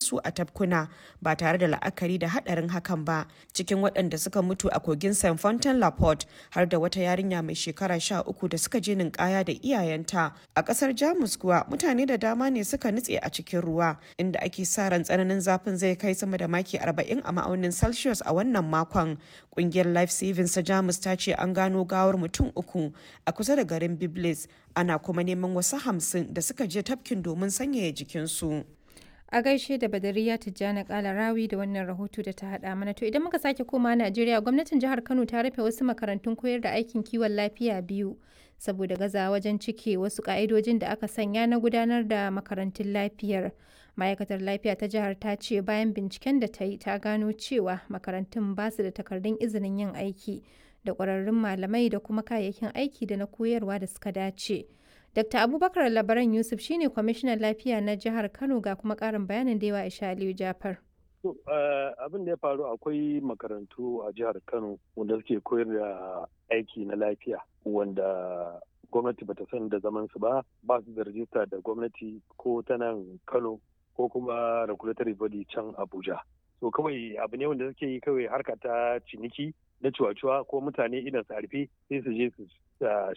su a tafkuna ba tare da la'akari da haɗarin hakan ba cikin waɗanda suka mutu a kogin st fontaine la porte har da wata yarinya mai shekara sha uku da suka je ninkaya da iyayenta a ƙasar jamus kuwa mutane da dama ne suka nutse a cikin ruwa inda ake sa ran tsananin zafin zai kai sama da maki 40 a ma'aunin celsius a wannan makon ƙungiyar life savings ta jamus ta ce an gano gawar mutum uku a kusa da garin biblis ana kuma neman wasu hamsin da suka je tafkin domin sanyaya jikinsu. a gaishe da badariya tijjani kala rawi da wannan rahoto da ta hada mana to idan muka sake koma najeriya gwamnatin jihar kano ta rufe wasu makarantun koyar da aikin kiwon lafiya biyu saboda gaza wajen cike wasu ka'idojin da aka sanya na gudanar da makarantun lafiyar ma'aikatar lafiya ta jihar ta ce bayan binciken da ta yi ta gano cewa makarantun ba su da takardun izinin yin aiki da ƙwararrun malamai da kuma kayayyakin aiki da na koyarwa da suka dace. Dr. Abubakar Labaran Yusuf shine kwamishinan lafiya na jihar Kano ga kuma ƙarin bayanin da yawa Isha Aliyu Jafar. abin da ya faru akwai makarantu a jihar Kano wanda suke koyar da aiki na lafiya wanda gwamnati bata san da zaman su ba ba su da rajista da gwamnati ko ta nan Kano ko kuma regulatory body can Abuja. So kawai abu ne wanda suke yi kawai harka ta ciniki na cuwa-cuwa ko mutane idan su harfe sai su je su